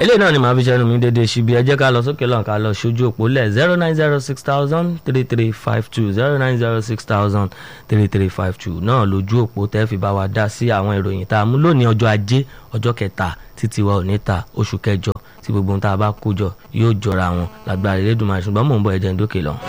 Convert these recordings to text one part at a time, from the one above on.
eléyìí náà ni màá fi ṣẹnu mi dédé ṣíbi ẹ jẹ́ ká lọ sókè lọ́n ká lọ ṣojú òpó lẹ̀ zero nine zero six thousand three three five two zero nine zero six thousand three three five two náà lójú òpó tẹ́ fi bá wa dá sí àwọn ìròyìn tá a mú lónìí ọjọ́ ajé ọjọ́ kẹta títí wa ò ní ta oṣù kẹjọ tí gbogbo ohun tá a bá kó jọ yóò jọra wọn lágbára Elédùmarè ṣùgbọ́n mò ń bọ̀ ẹ̀jẹ̀ ń dókè lọ.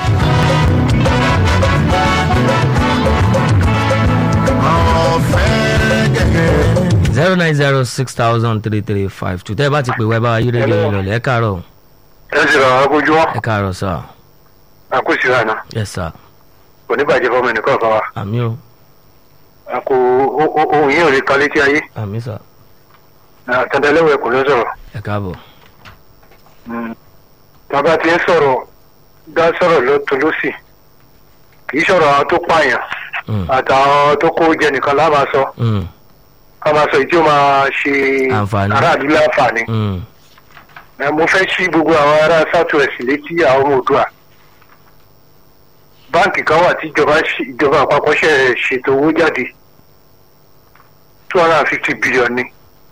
zero nine zero six thousand three three five two tẹ́ ẹ bá ti pè wá ẹ bá wa yí rédíò yín lọlẹ̀ ẹ káàárọ̀ ẹ sì rà àkójú wọn ẹ káàárọ̀ sà àkóṣì lànà yes sà oníbàjẹ́ fọmọ ẹnìkan kan wa àmì o àkó ohun yìí ò lè kan létí ayé àmì sà àtàndálẹ́wọ̀ ẹ̀kọ́ ló sọ̀rọ̀ ẹ káàbọ̀ bàbá ti ń sọ̀rọ̀ dá sọ̀rọ̀ lọ́tún lọ́sì kì í sọ̀rọ̀ àwọn tó pààyàn Mm, àtàwọn tó kó jẹ nìkan lá máa sọ mm, ká máa sọ èyí tí ó máa ṣe Àǹfààní. aráàlú láǹfààní mm, Ẹ, mo fẹ́ sí gbogbo àwọn ará southwest létí àwọn ọmọ òdua báǹkì kan wà tí ìjọba ṣe- ìjọba àpapọ̀ ṣe ṣètò owó jáde two hundred and fifty billion ni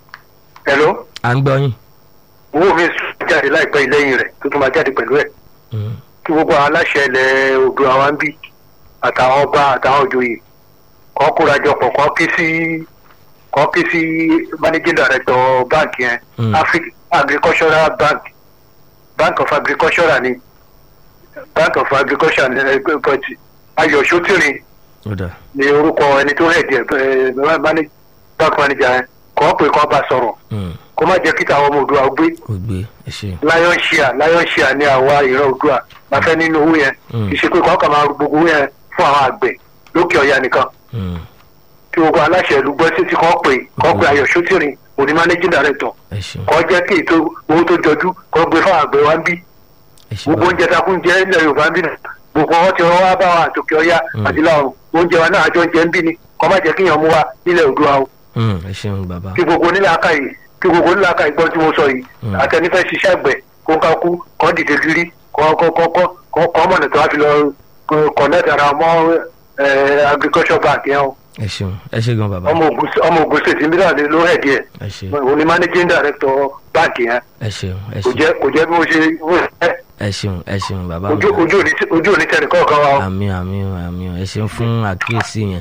hello à ń gbọ́ yín owó mi sùn jáde láìpẹ́ lẹ́yìn rẹ̀ tó tún máa jáde pẹ̀lú ẹ̀ Mm, kí gbogbo àwọn aláṣẹ ilẹ̀ Oòduà wa ń bí àtàwọn ọba àtàwọn òjòyè kọ́ kóra jọ pọ̀ kọ́ kí sí kọ́ kí sí managing director báǹkì yẹn Mm. Afri- agricultural bank bank of agricultural ni bank of agriculture ni ẹ, but ayọ̀ sotiri ó dà ni orúkọ ẹni tó hẹ̀dì ẹ̀ manage bank manager yẹn kọ́ pé kọ́ bá sọ̀rọ̀ Mm, kó má jẹ́ kí tàwọn ọmọ Oòduà gbé ó gbé ẹ ṣe lion share lion share ní àwa ìran Oòduà la fẹ́ nínú owó yẹn Mm. kì í ṣe pé kọ́ kàn máa ru gbogbo owó yẹn fún àwọn àgbẹ̀ lókè ọ̀yà nìkan Mm, kí gbogbo aláṣẹ ìlú gbọ́ sí ti kọ́ pé kọ́ pé ayọ̀ sotiri òní managing director ẹ ṣeun kọ́ jẹ́ kí ètò owó tó jọjú kọ́ gbé fún àgbẹ̀ wa ń bí ẹ ṣe gbogbo bàbá oúnjẹ tá a fún jẹ ilẹ̀ yorùbá ń bí náà gbogbo wọn ti rán wá bá wa àtòkè ọ̀yá Mm. àti láwọn oúnjẹ wa náà àjọ ń jẹ ń bí ni kọ́ má jẹ́ kí èèyàn mú wa nílẹ̀ Oòduà o Mm, ẹ ṣeun bàbá kí gbogbo onílẹ̀ aka yìí kí gbogbo onílẹ̀ aka yìí gbọ́ tí mo sọ yìí Mm. àtẹnifẹ́ ṣiṣẹ́ àgbẹ̀ kó ń ká kú kọ́ dìde gírí kọ́ kọ́ kọ́ kọ́ kọ́ kọ́ mọ̀nà tó wá fi lọ connect ara mọ́ eh, agriculture bank yẹn o ẹ ṣeun ẹ ṣe gan bàbá ọmọ Ògùn ọmọ Ògùn state mílíọ̀nù ló hẹ̀ díẹ̀ ẹ ṣe òní managing director bank yẹn ẹ ṣeun ẹ kò ṣeun jẹ́ kò jẹ́ bí mo ṣe mo ṣe ẹ ṣeun ẹ ṣeun bàbá mi. ojú ojú òní ojú òní tẹnì kọ̀ọ̀kan wa o. àmì àmì àmì ẹ ṣeun fún àkíyèsí yẹn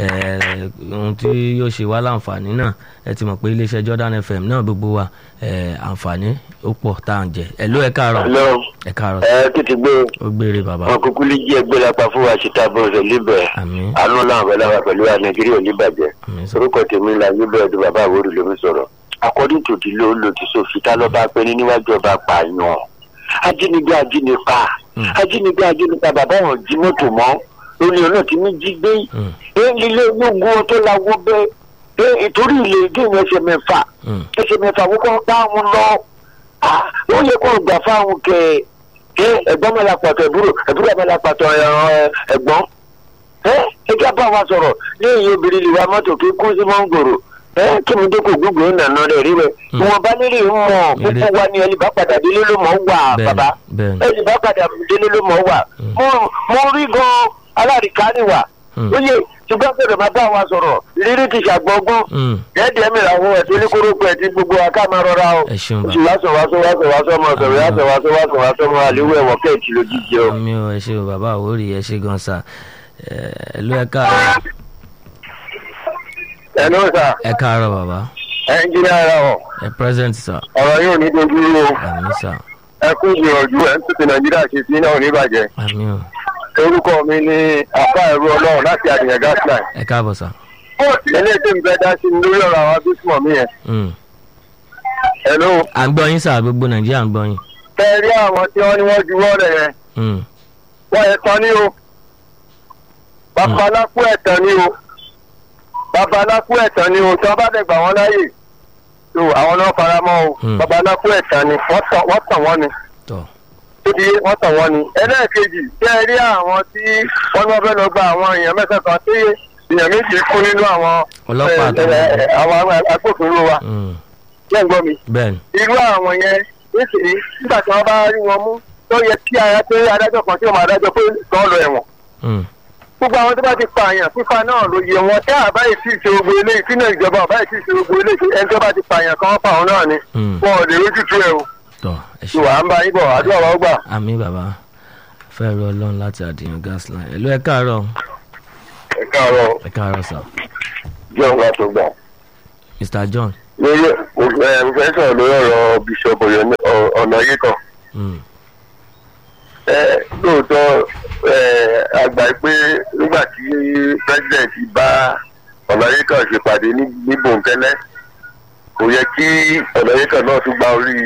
ẹ ohun tí yóò ṣe wá láǹfààní náà ẹ ti mọ̀ pé iléeṣẹ́ Jordan FM náà gbogbo wa ẹ àǹfààní ó pọ̀ tá à ń jẹ ẹ ló ẹ káàárọ̀ Hello. ẹ káàárọ̀ ẹ tètè gbé ó gbére bàbá wọn kúkú lè jí ẹgbẹ́ lápá fún wa síta bọ́ọ̀sẹ̀ líbẹ̀ àmì àánú làwọn bẹ́ẹ̀ láwa pẹ̀lú wa nàìjíríà ò ní bàjẹ́ àmì sọ orúkọ tèmi la líbẹ̀ ọdún bàbá àwòrán ló ń sọ̀rọ̀ according to the law lòdì sófin tá lọ́ba pé ní níwájú ọba pààyàn ajínigbé ajínipa Mm. ajínigbé ajínipa bàbá wọn jí mọ́tò mọ́ lórí ọ̀nà tí mi jí gbé Mm. ẹ ilé gbogbo tó lawó bẹ́ẹ̀ ẹ ìtorí ilé géèmù ẹsẹ̀ mẹ́fà Mm. ẹsẹ̀ mẹ́fà wọ́n bá wọn lọ Ah, ó yẹ kó gbà fáwọn kẹ ẹ ẹ̀gbọ́n mẹ́la pàtó ẹ̀búrò ẹ̀búrò mẹ́la pàtó ẹ̀, ẹ̀gbọ́n ẹ ẹ kí a bá wa sọ̀rọ̀ ní èyí obìnrin lè wa mọ́tò kí kú sí mọ́ngòrò ẹ kí mi dẹ́kun gbogbo nànà rẹ̀ rí rẹ̀ Mm. ìwọ̀n bá nílé ń mọ̀ púpọ̀ wa ni ẹni bá padà délé ló mọ̀ wà bẹ́ẹ̀ni bàbá bẹ́ẹ̀ni ẹni bá padà délé ló mọ̀ wà Mm. mo mo rí gan alárìíká níwà Mm. ó yẹ ṣùgbọ́n bẹ̀rẹ̀ máa bá wa sọ̀rọ̀ rírí ti ṣàgbọ́gbọ́n Mm. ẹ̀ẹ́dẹ̀ mi làwọn ẹ̀ tó ní kórópù ẹ̀ tí gbogbo wa ká máa rọra o ẹ ṣeun oṣù bàbá wàásù wàásù wàásù wàásù ọmọ ọ̀sọ̀rọ̀ wàásù wàásù wàásù wàásù ọmọ àléwé ẹ̀wọ̀n kẹ́ẹ̀tì lójijì o. àmì ò ẹ ṣeun bàbá àwòrì ẹ ṣe gan sa ẹ ló ẹ káàárọ̀ ẹ ló sà ẹ káàárọ̀ bàbá ẹnjìnìá ara ọ̀ ẹ present sir ọ̀rọ̀ yóò ní dojú rú o àmì sir ẹ kú ìgbìyànjú ẹ ń tètè nàìjíríà ṣe sí náà oníbàjẹ́ àmì ò orúkọ mi ni apá ẹ̀rọ ọlọ́run láti àdìyàn gasline ẹ káàbọ̀ sir. eléyìí tí n fẹ́ dá sí ni lórí ọ̀rọ̀ àwọn abísùmọ̀ mi yẹn Mm. ẹ ló à ń gbọ́ yín sà gbogbo nàìjíríà ń gbọ́ yín. fẹ́ rí àwọn tí wọ́n ní wọ́n juwọ́ rẹ̀ yẹn Mm. wọ́n yẹ tán ní o babaláku ẹ̀tàn ní o babaláku ẹ̀tàn ní o tí wọ́n bá dẹ̀ gbà wọ́n láàyè tó àwọn náà fara mọ́ o Hmm. babaláku ẹ̀tàn ni wọ́n tàn wọ́n tàn wọ́n ni tọ́ tó di wọ́n tàn wọ́n ni ẹlẹ́ẹ̀kejì tí ẹ rí àwọn tí wọ́n ní wọ́n fẹ́ lọ gba àwọn èèyàn mẹ́sàn kan tí èèyàn méjì kú nínú àwọn Ọlọ́pàá ẹ, ẹ, ẹ, àwọn agbófinró wa Mm. jẹ́ ń gbọ́ mi bẹ́ẹ̀ni irú àwọn yẹn nísìnyí nígbà tí wọ́n bá rí wọn mú tó yẹ kí ara pé adájọ́ kan tí wọ́n máa dájọ́ pé kàn lọ ẹ̀wọ̀n Mm. gbogbo àwọn tó bá ti pààyàn pípa náà ló yẹ wọn tí àbáyé tí ì ṣe gbogbo eléyìí tí náà ìjọba àbáyé tí ì ṣe gbogbo eléyìí ẹni tó bá ti pààyàn kan wọ́n pa òun náà ni Mm. wọn ò lè rójútu ẹ o tọ ẹ ṣe ìwà ń bá yín bọ̀ àdúrà wa ó gbà. àmì bàbá fẹ́ rọ ọlọ́run láti àdìyàn gas line ẹ̀lú ẹ káàárọ̀ ẹ káàárọ̀ ẹ káàárọ̀ sà jẹun wa tó gbà. mr john lórí ẹ mo fẹ́ sọ̀rọ̀ lórí ọ̀rọ̀ bishop ọ̀nà yìí kan. mm. ẹ lóòótọ́ ẹ àgbà pé nígbà tí president bá ọ̀nàyíkàn ṣèpàdé ní ní bòńkẹ́lẹ́ kò yẹ kí ọ̀nàyíkàn náà tún gba orí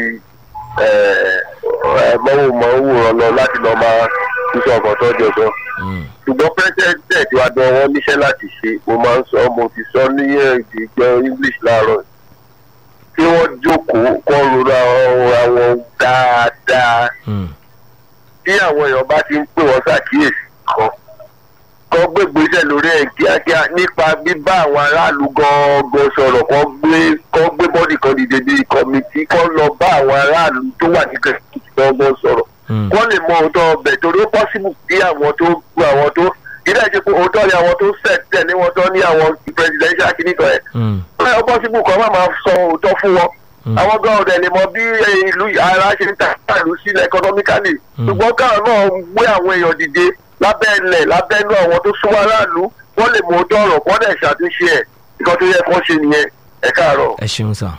mọ́wòmọ́wòrán lọ láti lọ́ọ́ máa sísọ ọkọ̀ tó jọ sọ. Mm. ṣùgbọ́n president wa dán wọn níṣẹ́ láti ṣe mo máa ń sọ mo ti sọ ní èdè ìjọ english láàárọ̀ kí wọ́n jókòó kọ́ rora ọ̀rọ̀ àwọn dáadáa Mm. tí àwọn èèyàn bá ti ń pè wọ́n ṣàkíyèsí kan kọ́ gbégbèsè lórí ẹ̀ kíákíá nípa bíbá àwọn aráàlú gangan sọ̀rọ̀ kọ́ gbé kọ́ gbé bọ́dì kan dìde bí kọ́mítì kọ́ lọ bá àwọn aráàlú tó wà ní kẹ̀kẹ́ gangan sọ̀rọ̀ Mm. kọ́ lè mọ òótọ́ ọbẹ̀ torí ó pọ́sibù bí àwọn tó gbọ́ àwọn tó ilé ẹ̀jẹ̀ pé òótọ́ ni àwọn tó sẹ̀ tẹ̀ ní wọn tó ní àwọn presidential kìnnìkan ẹ̀ Mm. ó pọ́sibù kan má máa sọ òótọ́ fún wọn Mm. àwọn gan ọ̀dẹ̀ lè mọ bí ìlú ara ṣe ń ta ìlú sílẹ̀ economically Mm. ṣùgbọ́n káwọn náà gbé àwọn èèyàn dìde lábẹ́ ilẹ̀ lábẹ́ inú àwọn tó súnmọ́ aráàlú wọ́n lè mú ọdọ́ ọ̀rọ̀ wọ́n dẹ̀ ṣàtúnṣe ẹ̀ nǹkan tó yẹ kó ṣe nìyẹn ẹ káàárọ̀. ẹ ṣeun sà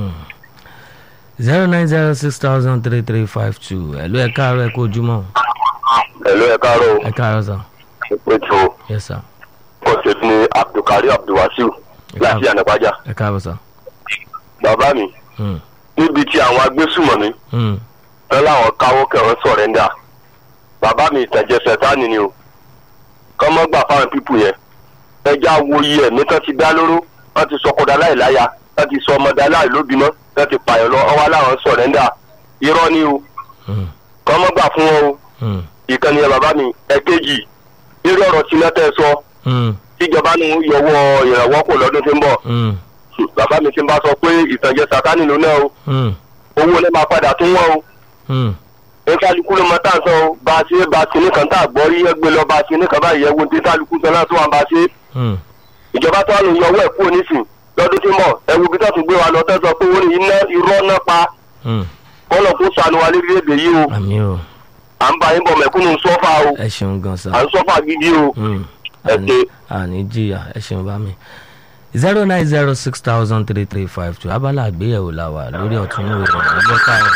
zero nine zero six thousand three three five two ẹ̀lú ẹ káàárọ̀ ẹ kó ojúmọ́ ẹ̀lú ẹ káàárọ̀ ẹ káàárọ̀ sà ètò yes sir ọ̀sẹ̀ ní abdulkari abdulwasiu láti ànàbájá ẹ káàárọ̀ sà. bàbá mi Mm. níbi tí àwọn agbésùmọ̀mí Mm. ẹ láwọn káwọ́ kẹwọn sọ̀rẹ́ndà bàbá mi ìtẹ̀jẹ̀ sẹ̀tánì ni o kọ́mọ́ gbà fáwọn pípù yẹn ẹja wo iye ẹ̀mí tán ti dá lóró wọ́n ti sọ kọ́dà láìláya wọ́n ti sọ ọmọdé aláìlóbìmọ́ wọ́n ti pààyàn lọ ọwọ́ aláwọn sọ̀rẹ́ndà irọ́ ni o Mm. kọ́mọ́ gbà fún wọn o Mm. ìkànnì ẹ̀ bàbá mi ẹ̀kejì irú ọ̀rọ̀ tí mẹ́tẹ́ sọ Mm. tíjọba ní yọwọ́ ìrànwọ́ kò lọ́dún tí ń bọ̀ Mm. bàbá mi ti ń bá sọ pé ìtànjẹ sàtánì ló náà o Mm. owó lè máa padà tún wọ́n o Mm. kálukú ló mọ tá à ń sọ o bá a ṣe bá a ṣe nìkan tá a gbọ́ rí ẹgbẹ́ lọ bá a ṣe nìkan báyìí ẹ̀wọ̀n tí kálukú sọ náà tó wà bá a ṣe Mm. ìjọba tó wà lóyún ọwọ́ ẹ̀ kúrò nísìn lọ́dún tí ń bọ̀ ẹ̀wù bí tó tún gbé wa lọ tó sọ pé wọ́n ní iná irọ́ náà pa Mm. kọ́nà kó sànù wa lédè yìí o àmì o à ń bá yín bọ̀ mẹ̀kúnnù sọ́fà o ẹ ṣeun gan sa. à ń sọ́fà gidi o Mm. ẹ àní ṣe. àní jìyà ẹ ṣeun bá mi. zero nine zero six thousand three three five two abala àgbéyẹ̀wò la wà lórí ọ̀tún ìwé ìròyìn ẹgbẹ́ káàrọ̀.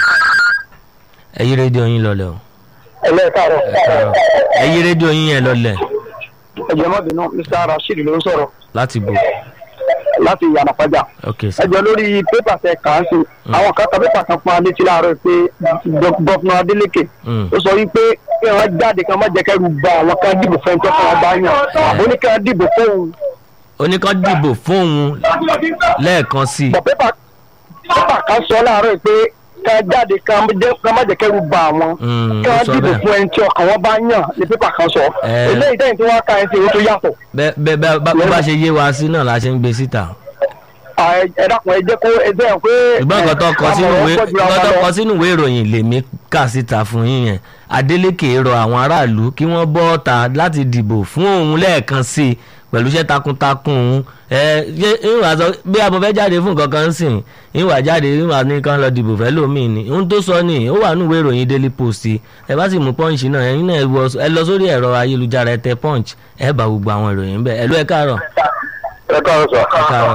ẹ yí rédíò yín lọlẹ̀ o. ẹlẹ́ẹ̀kárọ̀ ẹ káàrọ̀ ẹ yí rédíò yín yẹn lọlẹ̀ ẹ̀jẹ̀ má bínú mr rasheed ló ń sọ̀rọ̀ láti bò. láti yànnàpájà ok sir. ẹjọ́ lórí pépà tẹ kà á sí àwọn kan ta pépà kan fún adétí láàárọ̀ pé gọ́fúnà adélèké Mm. ó sọ wípé kí wọ́n jáde kan má jẹ́ kẹ́rù ba àwọn kan dìbò fẹ́ tó fún ọba yàn àbó ní kí wọ́n dìbò fóun oníkan dìbò fóun lẹ́ẹ̀kan sí i. bọ̀ pépà pépà kan sọ láàárọ̀ pé ká jáde kan jẹ́- kan má jẹ́ kẹ́rù ba àwọn Mm, kí ó wọ́n sọ dìbò bẹ́ẹ̀. fún ẹni tí ọkàn wọn bá yàn ní pépà kan sọ Eh. eléyìí tẹ́yìn tí wọ́n ká ẹ̀ sí owó tó yàtọ̀ bẹ́ẹ̀ bẹ́ẹ̀ bá bá- bó bá ṣe yé wa sí náà la ṣe ń gbé síta. Ah, ẹ ẹ dákun ẹ jẹ́ kó ẹ jẹ́ pé ṣùgbọ́n nǹkan tó kọ sínú ìwé àmọ̀ràn pọ̀ jura nǹkan wa tó lọ. kọ sínú ìwé ìròyìn lèmi kà síta fún yín yẹn Adeleke rọ àwọn aráàlú kí wọ́n bọ́ ọ̀tà láti dìbò fún òun lẹ́ẹ̀kan sí i pẹ̀lú iṣẹ́ takuntakun òun ẹ ṣé ìwà sọ bí a mọ̀ fẹ́ jáde fún nǹkan kan sìn ìwà jáde ìwà ní kan lọ dìbò fẹ́ lómìn ni ohun tó sọ ni ó wà nínú ìwé ìròyìn Daily Post ẹ bá sì mú punch náà ẹ̀yin náà ẹ wọ- ẹ lọ sórí ẹ̀rọ ayélujára ẹ tẹ punch ẹ bá gbogbo àwọn ìròyìn bẹ́ẹ̀ ẹ ló ẹ káàárọ̀ ẹ káàárọ̀ sọ. ẹ káàárọ̀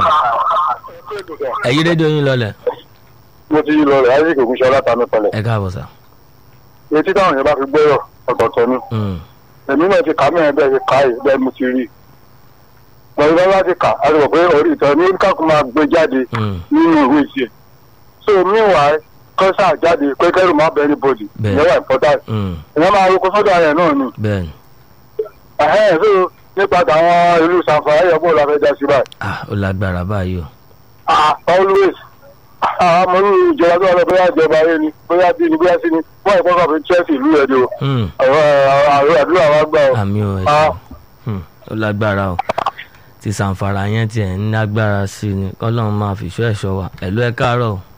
ẹ yí rédíò yín lọlẹ̀ mo ti lọ rẹ̀ isaac ogunṣẹ́ látàmì pẹ̀lẹ̀. ẹ káàbọ̀ sà. etí táwọn yẹn bá fi gbọ́rọ̀ ọ̀tọ̀ọ̀tọ̀ ni. Mm, èmi náà ti kà á mẹ́rin bẹ́ẹ̀ ti kà á yìí bẹ́ẹ̀ mo ti rí i. mo rí bá ti kà á ti rò pé orí ìtọ́ ní káàkùn máa gbé jáde mm, nínú ìwé ìṣe. so meanwhile kọ́sà jáde pé kẹ́rù má bẹ́ẹ̀ ní bòdì Bẹ́ẹ̀. ìyẹn wà important. mm, ìyẹn máa roko sọ́dọ̀ ayẹ̀ náà ni. bẹ́ẹ̀ ni. ẹ̀hẹ́n so nípa tàwọn ìlú sanfara ẹ̀yọ́ bó la fẹ́ já sí báyìí. ah ó lágbára báyìí o. ah always àwọn ọmọ ìlú ìjọba tó wà lọ bóyá ìjọba ayé ni bóyá bí ni bóyá sí ni wọ́n ìkọ́kọ̀ fi chelsea ìlú ẹ̀ ni o. Mm, àwọn àwọn àdúrà wa gbà o. àmì o ẹ Ah. ṣeun. Mm, ó lágbára o ti sàǹfàrà yẹn tiẹ̀ ń lágbára sí i ni kọ́lọ́run máa fìṣọ́ ẹ̀ṣọ́ wa ẹ̀lú ẹ káàárọ̀ o.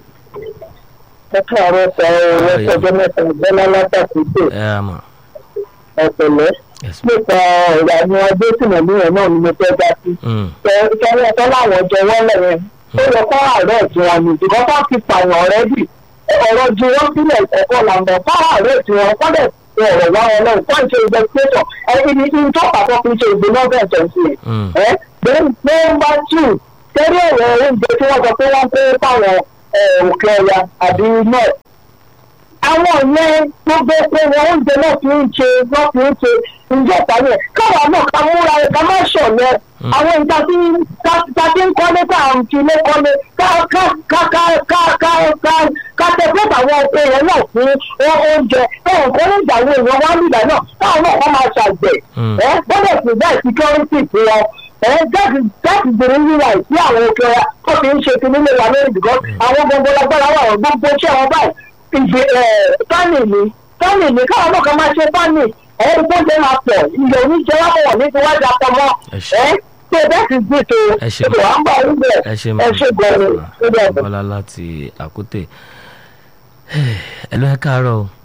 ẹ káàárọ̀ sọ ọ lọ́sọ̀jọ́ mẹ́ta bọ́lá látàkùn tó ẹ rà mà ẹ̀pẹ̀lẹ́ yes ma. nípa ọ̀rọ̀ àwọn ọdún tìmọ̀lú yẹn náà ni mo fẹ́ dá sí. Mm, tẹ́lẹ̀ tọ́ láwọn jẹ wọ́n lẹ́yìn ó yẹ kó àárẹ̀ tí wọ́n ní ìdìbò tó ti pààyàn ọ̀rẹ́dì ọ̀rọ̀ ju wọ́n sílẹ̀ ẹ̀kọ́ làǹdà fún àárẹ̀ tí wọ́n kọ́lẹ̀ ọ̀rọ̀ wá wọn náà fún ìṣe investigation ẹni ní kí n tó pàtó fi ṣe ìgbìmọ̀ bẹ́ẹ̀ tó ń ṣe. mm, ẹ nọ́mbà two tẹ́lẹ̀ ọ̀rọ̀ oúnjẹ tí wọ́n sọ pé wọ́n kó fáwọn òkè ọ̀yà àbí north àwọn yẹn gbogbo pé wọn oúnjẹ náà fi ń ṣe wọn fi ń ṣe ǹjẹ́ ìtàlẹ̀ káwa náà ká múra ẹ̀ ká má ṣọ̀lẹ̀ àwọn ìta tí ta tí ń kọ́lé tá à ń fi ilé kọ́lé ká ká ká ká ká ká ká ká tẹ̀síwọ́n àwọn èèyàn náà fún oúnjẹ táwọn kan ní ìgbà wo èèyàn wá nígbà náà táwọn náà kọ́ máa ṣàgbẹ̀ Mm. ẹ gbọ́dọ̀ sí bẹ́ẹ̀ security fún wọn ẹ jáde jáde gbèrè yíra sí àwọn òkè ọ̀yà tó fi ń ṣe ti nílé wa lórí because àwọn gbogbo lágbára wà wọ́n gbogbo iṣẹ́ wọn báyìí ìgbè ẹ̀ fánì ni fánì ni káwọn náà kan máa ṣe fánì ẹ̀ ẹ́ gbọ́dọ̀ máa pọ̀ ilẹ̀ oníjẹ wà wọ̀ ní tiwájú apamọ́ Ẹ ṣé. ẹ̀ ṣe bẹ́ẹ̀ ti gbé tó Ẹ ṣé ètò à ń bá orí bẹ̀ ẹ ṣe ẹ ṣe gbọ́dọ̀ ẹ bẹ̀ bọ́lá láti àkútè ẹ lọ ẹ káàárọ̀ o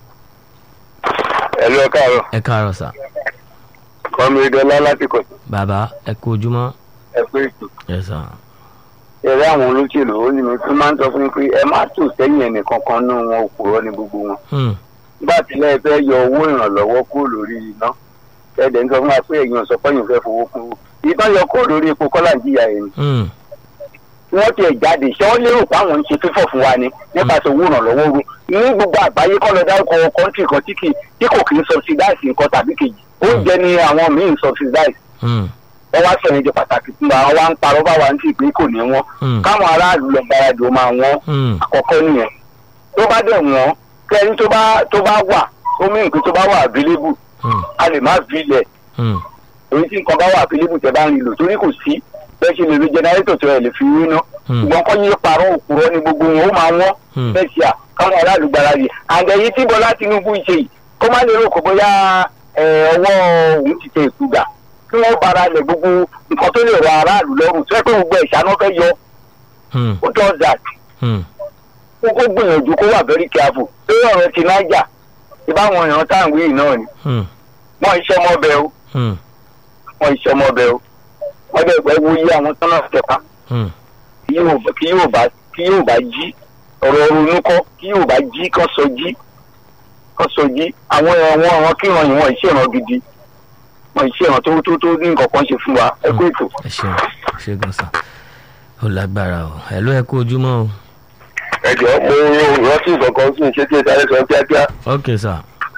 ẹ lọ káàárọ̀ ẹ káàárọ̀ sà kọ́mídọ́lá láti kọ̀ bàbá ẹ kú ojúmọ́ ẹ pé ètò ẹ sà ẹ̀rẹ́ àwọn olóṣèlú ó ní mi tún máa ń sọ fún mi pé ẹ má tò sẹ́yìn ẹnì kankan nú wọn òpùrọ́ ní gbogbo wọn Mm, nígbà tí lẹ́yìn fẹ́ yọ owó ìrànlọ́wọ́ kúrò lórí iná ẹ̀dẹ̀ ń sọ fún wa pé ẹ̀yin ọ̀sọ́ pẹ́yìn fẹ́ fowó kúrò ìbọn yọ kúrò lórí epo kọ́là ń jìyà ẹ̀ ni mm, wọ́n tiẹ̀ jáde ṣé wọ́n lérò pé àwọn ń ṣe fífọ̀ fún wa ni nípasẹ̀ owó ìrànlọ́wọ́ ru ní gbogbo àgbáyé kọ́ lọ dárúkọ kọ́ńtì kan tí kì tí kò kì í subsidize nǹkan tàbí kejì oúnjẹ ni àwọn míì ń subsidize mm, wọ́n wá sọ̀rọ̀ ìjọ pàtàkì fún wa wọ́n wá ń parọ́ bá wa ń tì pé kò ní wọ́n mm, káwọn aráàlú lọ gbáradì ó máa wọ́n mm, àkọ́kọ́ nìyẹn tó bá dẹ̀ wọ́n kẹ́rin tó bá tó bá wà ó mí nǹkan tó bá wà available mm, a lè má fi ilẹ̀ mm, èyí tí nǹkan bá wà available tẹ́ bá ń lò torí kò sí bẹ́ẹ̀ ṣe lè rí jẹnẹrétọ̀ tó ẹ̀ lè fi rí ná mm, ṣùgbọ́n kọ́ yé parọ́ òkúrọ́ ní gbogbo wọn ó máa wọ́n mm, bẹ́ẹ̀ ṣe à káwọn aráàlú gbáradì àgbẹ̀yìn tí bọ́lá tinubu ṣe yìí kó má lè rò kó bóyá ẹ, ọwọ́ òun ti tẹ ìkúgà kí wọ́n bára lẹ̀ gbogbo nǹkan tó lè rọ aráàlú lọ́rùn tó yẹ pé gbogbo ìṣáná fẹ́ yọ mm, ó does that mm, kó kó gbìyànjú kó wà very careful lórí ọ̀rọ̀ ti niger ìbáwọn èèyàn tá à ń wí yìí náà ni mm, wọ́n iṣẹ́ mọ́bẹ o mm, wọ́n iṣẹ́ mọ́bẹ o wọ́n dẹ̀ pẹ́ wo iye àwọn tán náà tẹ̀pa mm. kí yóò bá- kí yóò bá kí yóò bá jí ọ̀rọ̀ ronú kọ́ kí yóò bá jí kọ́ sọ jí kọ́ sọ jí àwọn ẹ̀wọ̀n àwọn kíran yìí wọ́n ìṣèràn gidi wọ́n ìṣèràn tó tó tó ní nǹkan kan ṣe fún wa ẹ kó ètò. ẹ ṣeun ẹ ṣe gan sà ó lágbára o ẹ lọ ẹ kú ojúmọ́ o ẹjọ mo rántí nǹkan sí ṣé kí ẹ sáré sọ kíákíá ok sà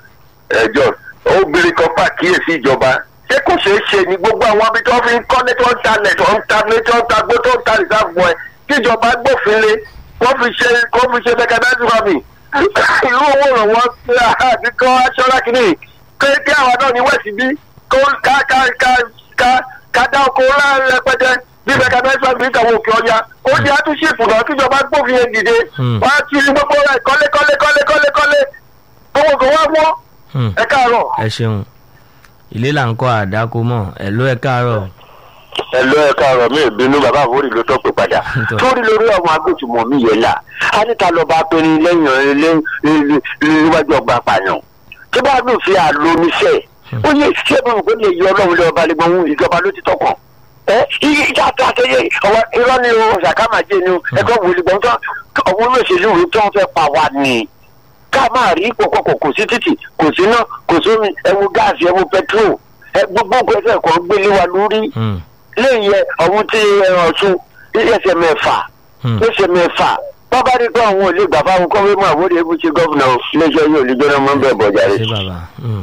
ẹjọ obìnrin kan pàkíyèsí ìjọba ṣé kò ṣeé ṣe ni gbogbo àwọn ibi tó fi ń kọ́lé tó ń talẹ̀ tó ń ta ní tó ń ta gbó tó ń ta ìsáàbù ẹ̀ kíjọba gbófin lé wọ́n fi ṣe wọ́n fi ṣe mẹkanáìsì fami irú owó ìrànwọ́ kíkọ́ aṣọ́ra kìíní kí àwọn náà ní wẹ̀sì bí kó ká ká ká ká ká dá oko láàrin rẹpẹtẹ bí mẹkanáìsì fami ń tàwọn òkè ọya ó di àtúnṣe náà kíjọba gbófin yẹn dìde Hmm. wọ́n á ti gbogbo rẹ̀ kọ́lé kọ́lé kọ́lé kọ́lé kọ́lé owó kò wá wọ́n Mm, ẹ káàárọ̀. ẹ ṣeun ilé là ń kọ́ àdáko mọ́ ẹ lọ ẹ káàárọ̀ ẹ lọ ẹ káàárọ̀ mi ìbínú bàbá àwòrì ló tọ́ pé padà torí lórí ọmọ agbóṣùmọ̀ mi yẹn là á níta lọ bá pé ní lẹ́yìn níwájú ọgbà àpàyàn tí bá mi fi àlọ́ níṣẹ́ ó yẹ ṣé mo rò pé lè yọ ọlọ́run lé ọba lẹ́gbọ̀n òun ìjọba ló ti tọkàn ẹ iye ìjà tó àtẹyẹ ọwọ irọ́ ni o ṣàkàmàjẹ ni o ẹgbẹ́ wòlíì gbọ́n tán ọmọ olóṣèlú rẹ tó ń fẹ́ pa wá ni ká máa rí pọ̀pọ̀pọ̀ kò sí títì kò sí náà kò sómi ẹwu gáàsì ẹwu pẹtrol ẹ gbogbo gbèsè kan gbélé wa lórí Mm, lẹ́yìn ẹ ọ̀hún tí ẹran ọ̀tún ẹsẹ̀ mẹ́fà mm, ẹsẹ̀ mẹ́fà bàbá rí pé àwọn ò lè gbà fáwọn kọ́wé mọ́ àwòrán ewu ṣe gọ́fìnà iléeṣẹ́ yóò lè jọ́nà mọ́ bẹ́ẹ̀ bọ̀jà rẹ̀. ṣé bàbá Mm,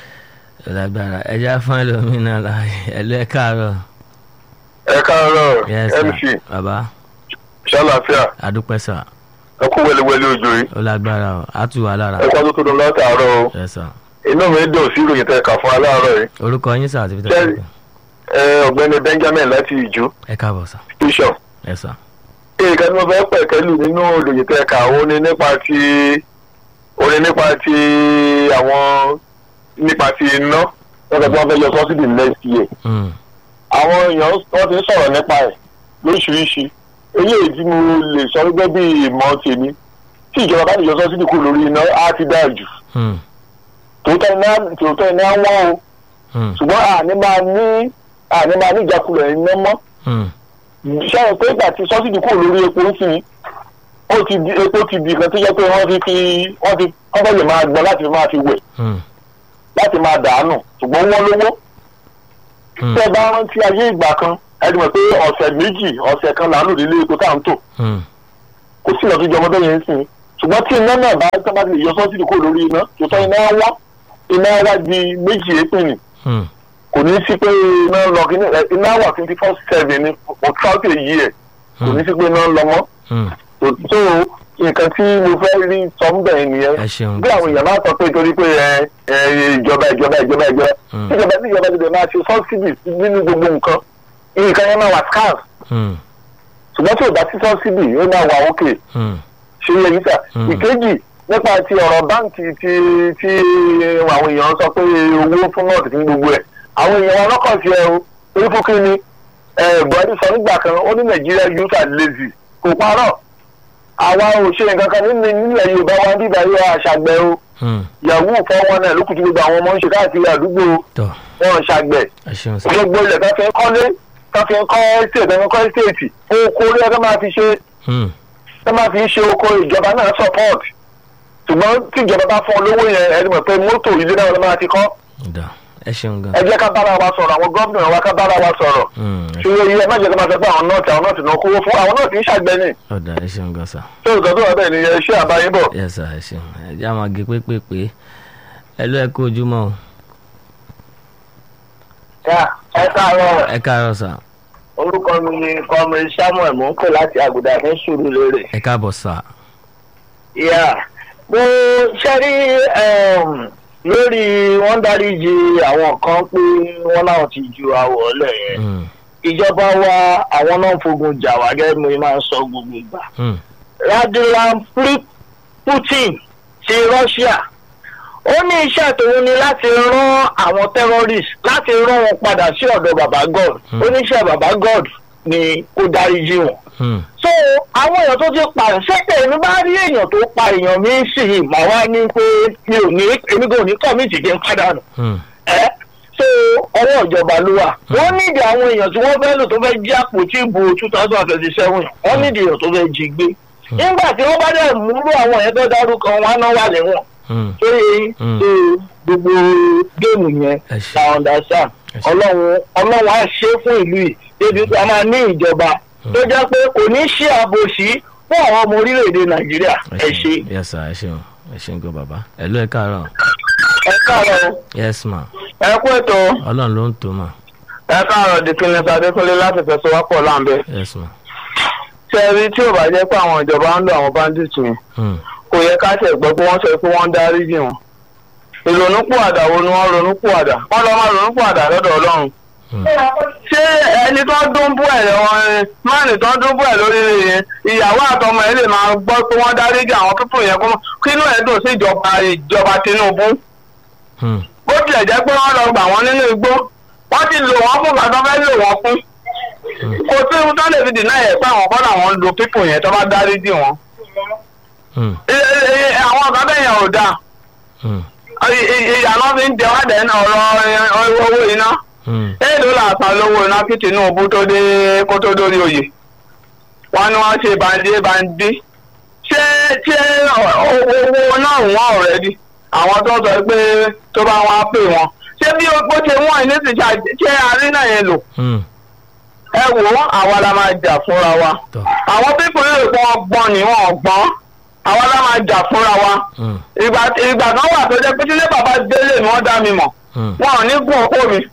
ó lágbára ẹ já fún ẹlòmínà láàyè ẹ lọ ẹ káàárọ̀ ẹ káàárọ̀ yes sir bàbá ṣàlàfíà adúpẹ́ sà ẹ kú wẹlẹwẹlẹ ojú yìí ó lágbára o á tù wá lára ẹ kọ́ tó tó dùn látàárọ̀ o yes sir inú mi dùn sí ìròyìn tẹ kà fún aláàárọ̀ yìí orúkọ yín sà àti fi Jerry. ẹ ọ̀gbẹ́ni benjamin láti ìjú ẹ káàbọ̀ sà bishop yes sir nǹkan tí mo fẹ́ pẹ̀kẹ́lù nínú ìròyìn tẹ kà ó ní nípa ti ó ní nípa ti àwọn nípa ti iná wọ́n sọ pé wọ́n fẹ́ yọ subsidy next year Mm, àwọn èèyàn wọ́n ti ń sọ̀rọ̀ nípa ẹ̀ lóríṣiríṣi eléyìí tí mo lè sọ gẹ́gẹ́ bí ìmọ̀ tèmi tí ìjọba bá lè yọ subsidy kúrò lórí iná á ti dáa jù mm, tòótọ́ iná tòótọ́ iná wọ́n o Hmm. ṣùgbọ́n àní máa ní àní máa ní ìjákulẹ̀ iná mọ́ Hmm. ṣáà pé ìgbà tí sọ́sìdì kúrò lórí epo ń sìn ó ti di epo ti di nǹkan tó jẹ́ pé wọ́n ti fi wọ́n ti wọ́n fẹ́ lè máa gbọ́n láti máa fi wẹ̀ Hmm. láti máa dàánù ṣùgbọ́n wọ́n lówó Hmm. tẹ́ ẹ bá rántí ayé ìgbà kan ẹni mọ̀ pé ọ̀sẹ̀ méjì ọ̀sẹ̀ kan là ń lò nílé epo tá à ń tò Hmm. kò sí ìlọ́tún jọmọ bẹ́ẹ̀ yẹn ń sìn ṣùgbọ́n tí iná náà bá tọ́ bá ti lè yọ sọ́sìdì kúrò lórí iná tòótọ́ iná wá iná wá di méjì èpìnì Hmm. kò ní sí pé iná ń lọ kíní ẹ, iná wà twenty four seven ní ọ̀túnṣe yìí ẹ̀ kò ní sí pé iná ń lọ mọ́ Hmm. tó nǹkan tí mo fẹ́ rí sọ ń bẹ̀ nìyẹn ẹ ṣeun bí àwọn èèyàn bá sọ pé torí pé ẹ ẹ ìjọba ìjọba ìjọba ìjọba Hmm. ìjọba tí ìjọba ti bẹ̀ máa ṣe sọ́sìdì nínú gbogbo nǹkan nǹkan yẹn máa wà scarce Hmm. ṣùgbọ́n tí ò bá sí sọ́sìdì yóò máa wà òkè Hmm. ṣe yẹ yíṣà Hmm. ìkejì nípa ti ọ̀rọ̀ báǹkì tí tí àwọn èèyàn sọ pé owó fún nọ́ọ̀tì fún gbogbo ẹ̀ àwọn èèyàn wọn lọ́kàn sí ẹ o torí fún kí ni ẹ, buhari sọ nígbà kan ó ní nàìjíríà youth are lazy kò parọ́ àwa ò ṣe nǹkan kan nínú nílẹ̀ yorùbá wa bíbá yóò àṣàgbẹ̀ o Hmm. yahoo fọwọ́ náà ló kù tí gbogbo àwọn ọmọ ń ṣe káàkiri àdúgbò tọ́ wọn ṣàgbẹ̀ ẹ ṣeun sá. gbogbo ilẹ̀ tó fi ń kọ́lé tó fi ń kọ́ ẹ́stéètì tó fi ń kọ́ ẹ́stéètì oko orí ẹ̀ tó máa fi ṣe Hmm. tó máa fi ń ṣe oko ìjọba náà support ṣùgbọ́n tí ìjọba bá fún ọ lówó yẹn ẹni mọ̀ pé mọ́tò ilé náà ló máa ti kọ́ dà ẹ ṣeun gan. ẹ jẹ́ ká bára wa sọ̀rọ̀ àwọn gómìnà wa ká bára wa sọ̀rọ̀ Hmm. ẹ ṣùgbọ́n iye ẹ má jẹ́ ká máa sọ pé àwọn nọ́ọ̀tì àwọn nọ́ọ̀tì náà kówó fún àwọn nọ́ọ̀tì ń ṣàgbẹ́ni ọ̀dà ẹ ṣeun gan sá. tó ìtọ́ tó wà bẹ́ẹ̀ ni ẹ ṣé àbáyé bọ̀. yẹ sá ẹ ṣeun ẹ jẹ́ àwọn àgé pépèpé ẹ ló ẹ kó ojúmọ́ o ẹ káàárọ̀ ẹ káàárọ̀ sá orúkọ mi ni kọ́mọ samuel mò ń pè láti àgùdà ní sùúrùlérè. ẹ káàbọ̀ sá. Yeah. mo ṣẹ́rí lórí wọ́n dáríji àwọn kan pé wọ́n láwọn ti ju àwọ̀ ọ̀lẹ̀ yẹn Hmm. ìjọba wa àwọn náà ń fogun jà wá gẹ́gẹ́ bí mo máa ń sọ gbogbo ìgbà. Hmm. Vladimir Pu- Putin ti Russia ó ní iṣẹ́ tòun ni láti rán àwọn terrorist láti rán wọn padà sí ọ̀dọ̀ baba God Hmm. ó ní iṣẹ́ baba God ni kó dáríji wọn Hmm. so àwọn èèyàn tó ti pààyàn ṣẹ́pẹ̀ èmi bá rí èèyàn tó pa èèyàn mi sì yìí mà wá ní pé mi ò ní èmi kò ní kọ́mìtì kí n pàdánù Hmm. ẹ́ so ọwọ́ ìjọba ló wà wọ́n nídìí àwọn èèyàn tí wọ́n fẹ́ lò tó fẹ́ jí àpótí ìbò two thousand and twenty seven wọ́n nídìí èèyàn tó fẹ́ jí gbé nígbà tí wọ́n bá dẹ̀ múlò àwọn èèyàn tó dárúkọ wọn á náà wà lẹ́wọ̀n Hmm. tó yẹ Mm. so gbogbo géèmù yẹn Ẹ ṣé. la understand Ẹ ṣé. ọlọ́run ọlọ́run á ṣe é fún ìlú yìí débi pé a máa ní ìjọba tó jẹ́ pé kò ní ṣe àbòsí fún àwọn ọmọ orílẹ̀-èdè nàìjíríà ẹ ṣe. yẹ sá ẹ ṣeun ẹ ṣeun gan bàbá ẹ ló ẹ káàárọ̀ ẹ káàárọ̀ yes ma ẹ kú ètò ọlọ́run ló ń tó mà ẹ káàárọ̀ dìkínní sadékúnlé láti fẹsọ̀wápọ̀ láǹbẹ̀. yes ma. ṣé ẹ rí tí ò bá jẹ́ pé àwọn ìjọba ń lo àwọn bandits yẹn Hmm. kò yẹ ká ṣe gbọ́ pé wọ́n sọ pé wọ́n ń dáríjì wọn. ìrònúpìwàdà wo ni wọ́n ronúpìwàdà wọ́n lọ máa ronúpìwàdà lọ́dọ̀ ọlọ́run. Hmm. ṣé ẹni tó ń dún bú ẹ̀ lọ́wọ́ máàlì tó ń dún bú ẹ̀ lórí yẹn ìyàwó àtọmọ ẹ̀ lè máa gbọ́ pé wọ́n dáríjì àwọn pípò yẹn kó kínú ẹ̀ dùn sí ìjọba ìjọba Tinubu Hmm. bó tilẹ̀ jẹ́ pé wọ́n lọ gbà wọ́n nínú igbó wọ́n ti lò wọ́n fún gbàtọ́ fẹ́ lò wọ́n fún kò sí ohun tó lè fi dìnnà yẹn pé àwọn kọ́nà wọn lo pípò yẹn tó bá dáríjì wọn. Hmm. Ẹ- ẹ- ẹ- àwọn ọ̀gá bẹ́ẹ̀ yẹn ò dáa Hmm. Ì- ì- ìyànà fi ń jẹ wá dẹ̀ ní ọ̀rọ̀ ẹ- owó iná Hmm. èèlò làásán lówó iná kí Tinubu tó dé kó tó dórí oyè wọn ni wọn ṣe bandi bandi ṣé ṣé ọ- owó náà wọ́n ọ̀rẹ́dì àwọn tó sọ pé tó bá wọn á pè wọn ṣé bí ó ṣe wọ́n ní ti ṣe ṣé àárín náà yẹn lò Hmm. ẹ wò ó àwa la máa jà fúnra wa tọ́ àwọn pípọ̀ yóò pọ̀ gbọ́n ni wọ́n gbọ́n àwa la máa jà fúnra wa Hmm. ìgbà ìgbà kan wà tó jẹ́ pé tílé bàbá délé ni wọ́n dá mi mọ̀ Hmm. wọn ò ní gún òpó mi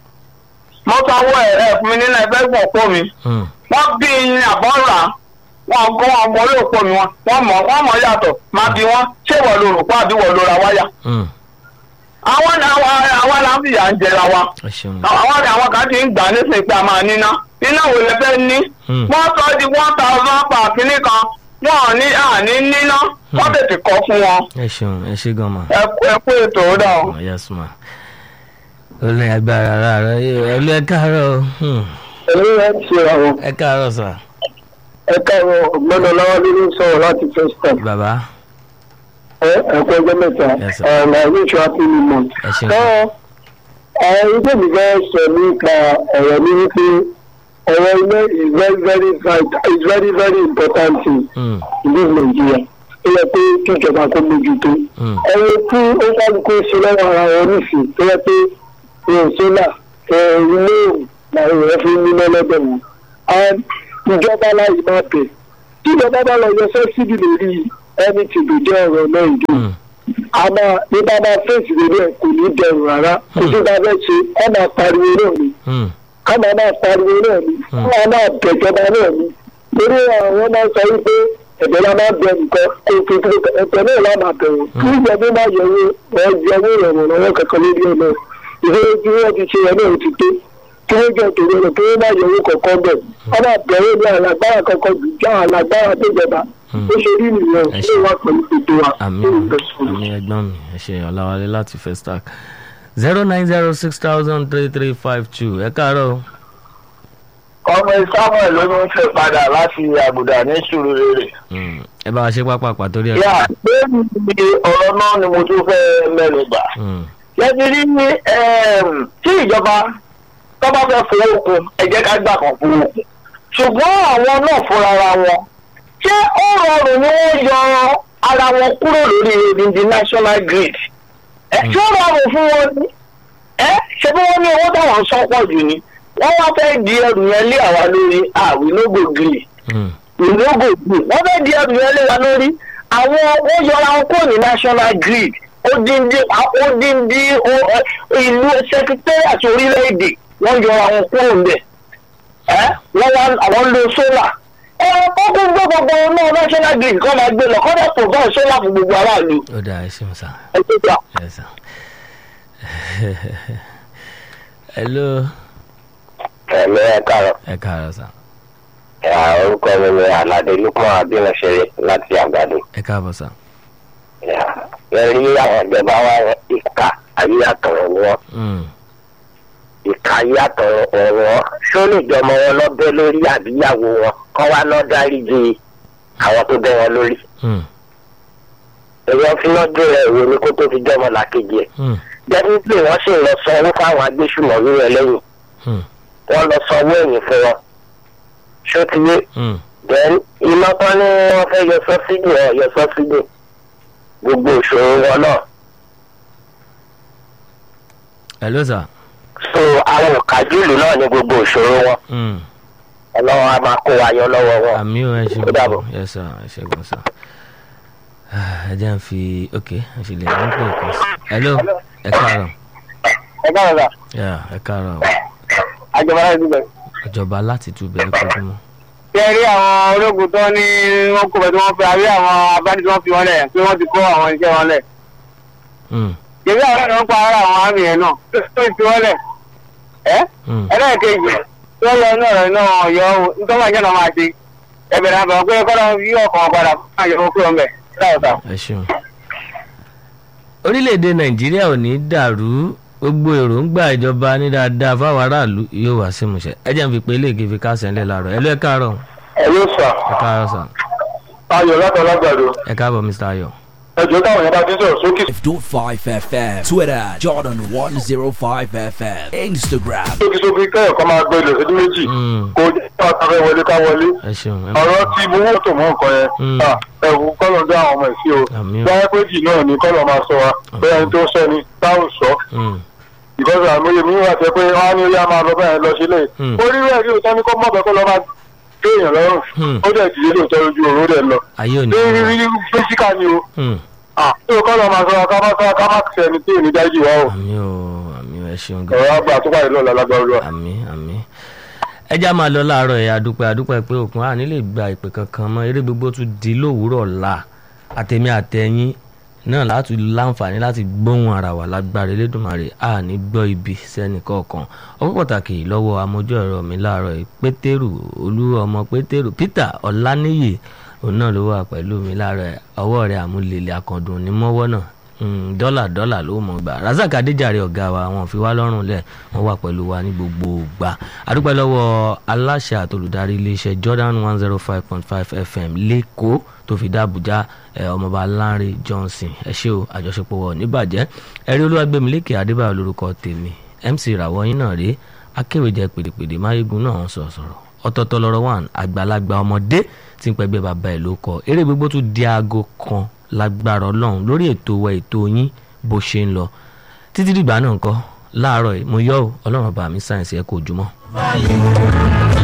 mo sanwó ẹ ẹ fún mi nínú ẹgbẹ́ gún òpó mi Hmm. wọ́n bí i àbọ̀ rà wọn gún wọn mọ orí òpó mi wọn wọ́n mọ̀ wọ́n mọ̀ yàtọ̀ máa bí wọn ṣé wọ́n lo rògbò àbí wọ́n lo ra wáyà Hmm. àwọn àwọn àwọn là ń fìyà ń jẹra wa ẹ ṣeun àwọn àwọn kan ti ń gbà nísìnyí pé a máa níná iná wo lè fẹ́ ní Hmm. wọ́n sọ di one thousand per kínní kan wọn ò ní àní níná wọ́n tètè kọ́ fún wọn ẹ ṣeun ẹ ṣe gan ma. ẹ kú- ẹ kú ètò ó dà o. Oh, yes ma. ó lè agbára ara rẹ ẹ ló ẹ káàárọ̀ Hmm. èmi ẹ ṣe àwọn ẹ káàárọ̀ sà ẹ káàárọ̀ ọgbọ́n ọlọ́wọ́ nínú sọ̀rọ̀ láti first time bàbá ẹ ẹ̀kọ́ ẹgbẹ́ mẹ́ta Yes, sir. ẹ̀ ẹ̀ ní ìṣọ́ happy new month. ẹ ṣeun ẹ àwọn ilé mi fẹ́ sọ nípa ọ̀rọ̀ mi wípé ọ̀rọ̀ ilé is very very vital is very very important thing Mm, ìlú nàìjíríà ó yẹ pé kíjọba kó mójútó mm, ẹni tí ó kálukú ṣe lọ́wọ́ ara wọn nísìn tó yẹ pé ìrìn sólà ilé ìwò làwọn èèyàn fi ń ní lọ́lọ́dọ̀ wọn and ìjọba láyé máa bẹ̀ tí ìjọba bá lọ yọ sẹ́sídì lórí ẹni tí kò jẹ́ ọ̀rọ̀ náà ìdí mm, àmà nígbà máa fèsì lórí ẹ̀ kò ní dẹrùn rárá kò sí bá fẹ́ ṣe ẹ máa pariwo náà ni mm, ká máa máa pariwo náà ni Hmm. ká máa bẹ̀jọba náà ni torí àwọn máa sọ wípé ẹ̀bẹ̀ la máa bẹ nǹkan kó o fi kúrò ẹ̀bẹ̀ náà la máa bẹ̀rù kí ìjọba máa yẹ̀wò ẹ̀ yẹ̀wò ìrọ̀rùn lọ́wọ́ kankan lórí ẹ̀ náà ìṣòro tí wọ́n ti ṣe ẹ̀ náà ti tó kí wọ́n jẹ́ tòun rẹ̀ kí wọ́n máa yẹ̀wò kọ̀ọ̀kan bẹ̀ wọ́n máa bẹ̀rù ní alágbára kankan jù já alágbára tó jọba Hmm. ó ṣe rí nìyẹn Ẹ ṣé ṣé. wà pẹ̀lú ètò wa àmì ó ń bẹ̀ sọ̀rọ̀. àmì ẹ̀gbọ́n mi ẹ ṣe ọ̀làwálé láti festac zero nine zero six thousand three three five two ẹ káàárọ̀ o. ọmọ samuel ló ń fẹ́ padà láti àbùdá ní sùúrù rere. Mm, ẹ bá wa ṣe pápá pàtó rí ẹ. yà pé níbi ọ̀rọ̀ náà ni mo tún fẹ́ mẹ́nu bà. Mm, lẹ́bi rí ẹm, tí ìjọba tó bá fẹ́ fowó kun ẹ jẹ́ ká gbà kan fowó kun. ṣùgbọ́n àwọn náà fúnra ra wọn ṣé ó rọrùn ni wọ́n yọ ara wọn kúrò lórí odindi national grid. ẹ ṣé ó rọrùn fún wọn ni ẹ ṣe bí wọ́n ní owó táwọn sọ pọ̀ jù ni wọ́n wá fẹ́ di ẹrù yẹn lé àwa lórí àwìlógò gírì mm, ìlógò grid wọ́n fẹ́ di ẹrù yẹn lé wa lórí àwọn wọ́n yọra wọn kúrò ní national grid odindi odindi o- ẹ, ìlú secretariat orílẹ̀-èdè wọ́n yọra wọn kúrò ńbẹ̀ ẹ́ wọ́n wá àwọn lo solar ẹ kókó gbé gbogbo náà national grid kọ́ máa gbé lọ kọ́ dẹ̀ provide solar fún gbogbo aráàlú ó dáa ẹ ṣeun sá ẹ tó gbà. ẹ sá. hello ẹ̀mí ẹ̀ káàrọ̀ ẹ káàárọ̀ sá ẹ̀, orúkọ mi ni aládé lukman abínàṣẹ́rẹ́ láti àgbàdo. ẹ káàbọ̀ sá. ẹ rí àwọn ìjọba wa ìka ayéyàtọ̀ ni wọ́n Mm, ìka ayéyàtọ̀ wọn ṣó lè jọmọ wọn lọ́bẹ̀ lórí àbíyàwó wọn kọ́ wá lọ́ dáríji àwọn tó bẹ́ wọn lórí. mm, èèyàn fi lọ́dún rẹ̀ ìwé ni kó tó fi jọmọ làkejì ẹ̀. mm, definitely wọ́n sì lọ sanwó fáwọn agbésùmọ̀mí yẹn lẹ́yìn mm, wọ́n lọ sanwó ẹ̀yìn fún wọn. ṣó ti yé mm. then iná tán ní wọ́n fẹ́ yọ sọ́sídì ọ̀ yọ sọ́sídì gbogbo ìṣòro wọn náà. hello sá. so àwọn òkàjúlù náà ní gbogbo ìṣòro wọn Mm. ọlọ́wọ́ á máa kó wa yọ lọ́wọ́ wọn. àmì ò ẹ ṣe Ó dàbọ̀. gbọ́dọ̀ ẹ sá ẹ ṣe gbọ́dọ̀ sá. ẹ jẹ́ n fi ok ẹ ṣe lè ní pé kàn sí. hello ẹ káàárọ̀ ẹ bá wọn sà Yeah, ẹ káàárọ̀ àjọba láti dúpẹ́. ìjọba láti túbẹ̀ ẹ kojú mọ́. ṣe rí àwọn ológun tó ní wọn kó bẹ tí wọn fi àrí àwọn abáni tí wọn fi wọn lẹ pé wọn ti kó àwọn iṣẹ́ wọn lẹ. Mm, ṣèbí àwọn náà ń pa ara àwọn àmì yẹn náà tó ti wọn lẹ. ẹ mm. ẹlẹ́ẹ̀kejì tó lọ náà rẹ̀ náà yọ ọ́ nítorí àjẹ́ náà máa ṣe ẹbẹ̀rẹ̀ àbẹ̀ pé kọ́lá yí ọkàn padà fún àyẹ̀wò kúrò ńbẹ̀ láìsà. ẹ ṣeun. orílẹ̀-èdè nàìjíríà ò ní dàrú gbogbo èròǹgbà ìjọba ní dáadáa fáwọn aráàlú yóò wá sí ìmúṣẹ ẹ jẹ́ n fi pé eléèké fi kásẹ̀ ńlẹ̀ láàárọ̀ ẹ ló ẹ káàárọ̀ ẹ ló sà ẹ káàárọ̀ sà ayọ̀ látọ̀lágbàdo ẹ káàbọ̀ mr ayọ̀. ẹjọ́ táwọn yẹn bá ti sọ̀rọ̀ sókè 5 FM, Twitter, Jordan 105 FM, Instagram, sókèsókè kẹ́yọ̀ kan máa gbé ilẹ̀ sí méjì Mm, kò jẹ́ ká fẹ́ wọlé ká wọlé ẹ ṣeun ẹ ọ̀rọ̀ tí mo wọ́n tó mọ́ nǹkan yẹn Mm. ah, ẹ̀wù kọ́lọ̀ dá àwọn ọmọ ẹ̀ sí o Àmín. báyẹ̀ pé jì náà ni kọ́lọ̀ máa sọ wa bẹ́ẹ̀ ni tó sọ ni táwọn sọ Mm, ìgbọ́sọ̀ àmúyẹ mi wà tẹ́ pé wọ́n á ní oyá máa lọ bẹ́ẹ̀ lọ sílẹ̀ Mm. orí rẹ̀ rí òótọ́ ní kó mọ̀ bẹ́ẹ̀ kó lọ máa gbé èèyàn lọ́rùn Mm. ó dẹ̀ dìde lóòótọ́ lójú òru rẹ̀ lọ ayé ò ní. ní rí rí físíkà ni o Mm, ah, tó kọ́lọ̀ máa sọ wa ká má sọ wa ká má ṣe ẹni tí ò ní dájú wa o àmì ò àmì ò ẹ ṣeun gan. ọ̀rọ̀ àgbà tó pàdé lọ́la lágbára olúwa. àmì àmì ẹjá máa lọ láàárọ̀ ẹ̀ adúpẹ́ adúpẹ́ pé òkun àní lè gba ìpè kankan mọ́ eré gbogbo tún di lówùúrọ̀ la àtẹ̀mí àtẹ̀yìn náà láti láǹfààní láti gbóhùn ara wa lágbára elédùnmarè àní gbọ́ ibi sẹ́ni kọ̀ọ̀kan ọpọ́ pàtàkì lọ́wọ́ amójú ẹ̀rọ mi láàárọ̀ yìí pétérù olú ọmọ pétérù peter ọláníyì òun náà ló wà pẹ̀lú mi láàárọ̀ ẹ̀ ọwọ́ rẹ̀ àmúlélẹ̀ akọ̀dùn ní mọ́wọ́ náà Mm, dọ́là dọ́là ló mọ̀ gbà razak adéjàre ọ̀gá wa wọn fi wá lọ́rùn lẹ̀ wọ́n wà pẹ̀lú wa ní gbogbo gbà adúpẹ́ lọ́wọ́ aláṣẹ àtolùdarí iléeṣẹ́ jordan one zero five point five fm lẹ́kọ̀ọ́ tó fi dá àbújá ẹ̀, ọmọọba lanre johnson ẹ ṣé o àjọṣepọ̀ wọ̀ níbàjẹ́ ẹ̀rí olúwàgbẹ̀mílẹ́kẹ̀ adébáyọ̀ lórúkọ tèmi mc ìràwọ̀ yín náà rèé akéwèjẹ pèdèpèdè máyégun náà sọ̀rọ̀ sọ̀rọ̀ ọ̀tọ̀ọ̀tọ̀ lọ́rọ̀ wà àgbàlagbà ọmọdé tí ń pẹ́gbẹ́ bàbá ẹ̀ ló kọ eré gbogbo tún di aago kan lágbára ọlọ́run lórí ètò wa ètò yín bó ṣe ń lọ títí dìgbà náà ńkọ́ láàárọ̀ yìí mo yọ̀ ọ́ ọlọ́run ọba mi sáyẹ̀nsì ẹ̀ kò jùmọ̀.